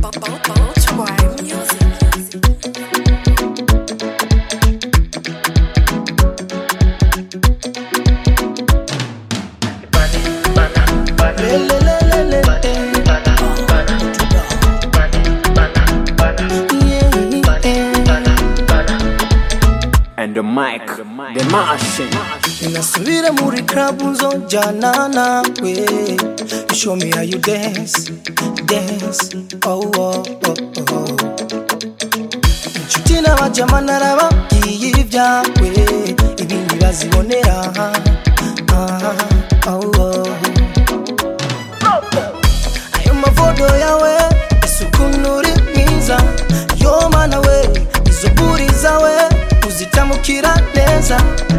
And the mic, the machine. Ninasubira muri club nzojana nawe You show me how you dance, dance Oh, oh, oh, oh Inshuti n'abajama narababwiye ibyawe Ibindi bazibonera ah, oh, oh. Ayo mavodo yawe isukuntu uri mwiza Yo mana we izo buri zawe uzitamukira neza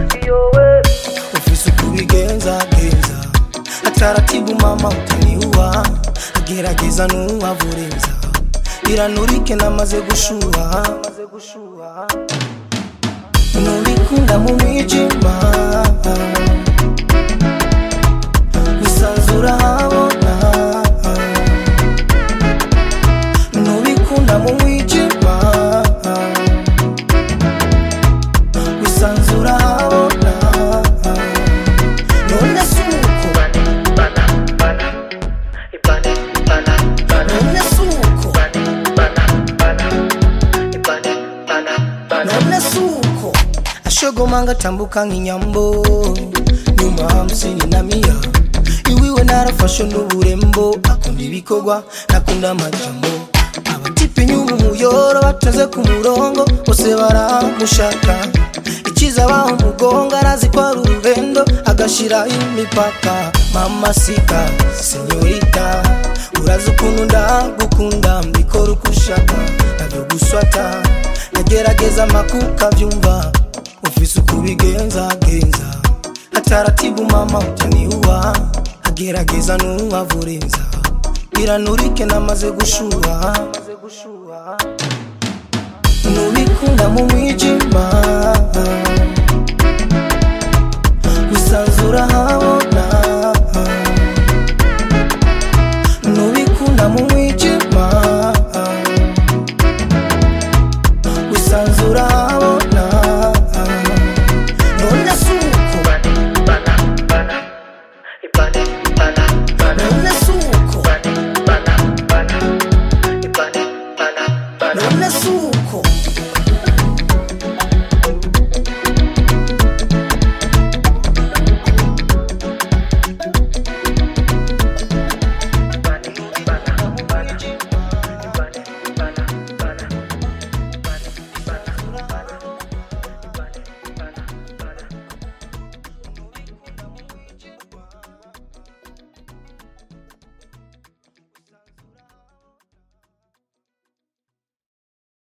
ufise ukubigenza genza ataratibu mama utaniua agerageza nuwavurenza iranurike namaze gushuha nubikunda mu mwijima wisanzura habona nubikunda mu mwijima wisanzura habona none suko none suko none suko ashogoma ngatambuka nk'inyambo nyuma hamsini na mia iwiwe narafashe n'uburembo akunda ibikorwa nakunda amajambo abatipe inyuma umuyoro bateze ku murongo bose baramushaka ikiza baho umugongo arazi ko ari urugendo agashira imipaka mama sika senyorita urazi ukuntu ndagukunda mbikora uko ushaka nabyo guswata nagerageza amakuka byumva ufise uko ubigenza genza ataratibu mama utaniua agerageza nuwavurenza iranurike namaze gushuha nubikunda mu mwijima wisanzura habona nubikunda mu mwijima wisanzura habona none suko none suko none suko